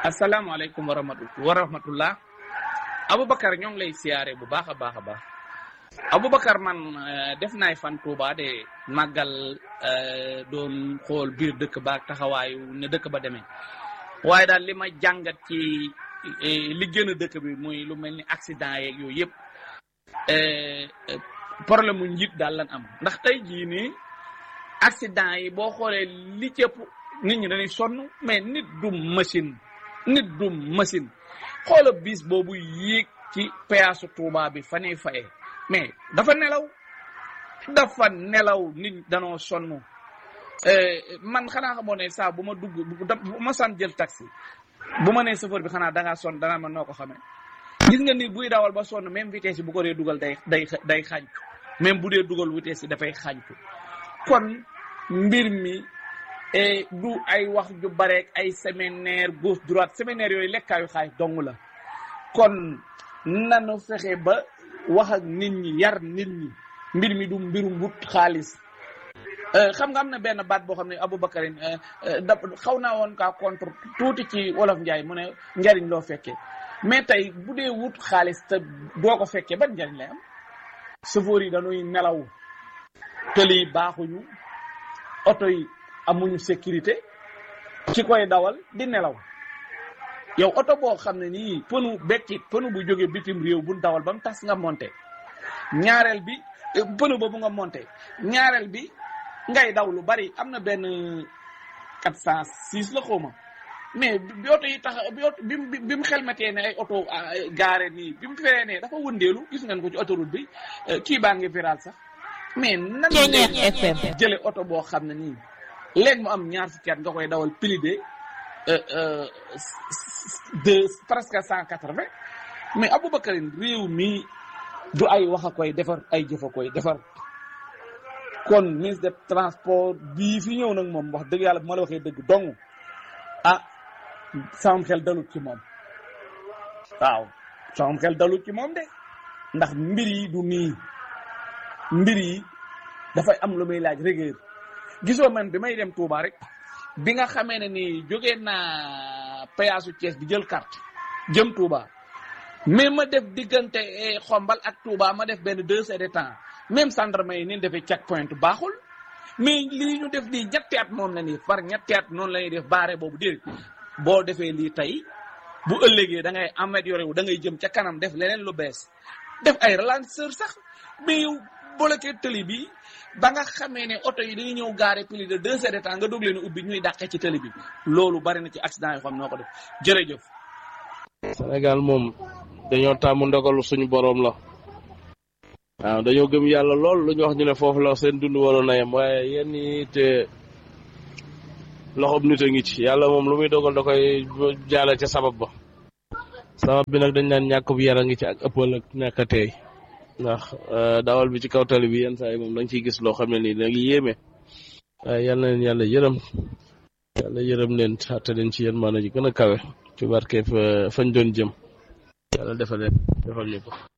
asalaamaaleykum wa rahmatulah wa rahmatullah Aboubacar ñoo ngi lay siyaare bu baax a baax a baax Aboubacar man def naay fan Touba de màggal doon xool biir dëkk ba ak taxawaayu ne dëkk ba demee waaye daal li ma jàngat ci li gën a dëkk bi muy lu mel ni accident yeeg yooyu yëpp problème mu njiit daal lan am ndax tey jii nii accident yi boo xoolee li cëpp nit ñi dañuy sonn mais nit du machine nit du machine xoola bis boobu yéeg ci péage Touba bi fa ne fayee mais dafa nelaw dafa nelaw nit danoo sonn man xanaa xamoo ne saa bu ma dugg bu ma san jël taxi bu ma nee chauffeur bi xanaa dangaa sonn danaa ma noo ko xamee gis nga nit buy dawal ba sonn même vitesse yi bu ko dee dugal day day day xàncu même bu dee dugal vitesse yi dafay xàncu kon mbir mi du ay wax ju bareek ay séminaire gauche droite séminaire yooyu lekkaayu xaalis dong la kon nanu fexe ba wax ak nit ñi yar nit ñi mbir mi du mbirum wut xaalis xam nga am na benn baat boo xam ne Aboubacarin da xaw naa woon kaa contre tuuti ci wolof njaay mu ne njariñ loo fekkee mais tey bu dee wut xaalis te doo ko fekkee ban njariñ lay am chauffeur yi dañuy nelaw tëli yi baaxuñu oto yi amuñu sécurité ci koy dawal di nelaw yow oto boo xam ne nii pënu bekkit pënu bu jógee bitim réew bu dawal ba mu tas nga monté ñaareel bi pënu boobu nga monté ñaareel bi ngay daw lu bari am na benn 406 la xawma mais bi oto yi tax bi oto bi bi mu xelmetee ne ay oto gaare nii bi mu feree ne dafa wëndeelu gis ngeen ko ci autoroute bi kii baa ngi viral sax mais nan FM jële oto boo xam ne nii léegi mu am ñaar fukki at nga koy dawal plus de de presque cent quatre vingt mais Aboubacarine réew mi du ay wax a koy defar ay jëf a koy defar kon ministre de transport bii fi ñëw nag moom wax dëgg yàlla bu ma la waxee dëgg dong ah sama xel dalut ci moom waaw sama xel dalut ci moom de ndax mbir yi du nii mbir yi dafay am lu muy laaj rigueur gisoo man bi may dem Touba rek bi nga xamee ne ni jógee naa péage Thiès di jël carte jëm Touba mais ma def diggante xombal ak Touba ma def benn deux heures de temps même gendarme yi ni defee check point baaxul mais lii ñu def lii ñetti at moom la nii par ñetti at noonu la ñuy def baare boobu déedéet boo defee lii tey bu ëllëgee da ngay amélioré wu da ngay jëm ca kanam def leneen lu bees def ay ralentisseur sax mais yow bloqué tëli bi ba nga xamee ne oto yi dañuy ñëw gaare plus de deux heures de temps nga dog leen ubbi ñuy dàqee ci tëli bi loolu bari na ci accident yoo xam noo ko def jërëjëf. Sénégal moom dañoo tàmm ndogalu suñu boroom la waaw dañoo gëm yàlla lool lu ñu wax ñu ne foofu la seen dund waroon a yem waaye yenn yi te loxob nit a ngi ci yàlla moom lu muy dogal da koy jaale ca sabab ba sabab bi nag dañ naan ñàkk bu yar a ngi ci ak ëppal ak ñàkk a teey ndax dawal bi ci kaw tali bi yenn saa yi moom da nga ciy gis loo xam ne nii da ngi yéeme waaye yal na leen yàlla yërëm yàlla yërëm leen xatte leen ci yéen maana ji gën a kawe ci barkeef fañ doon jëm yàlla defal leen defal ñu ko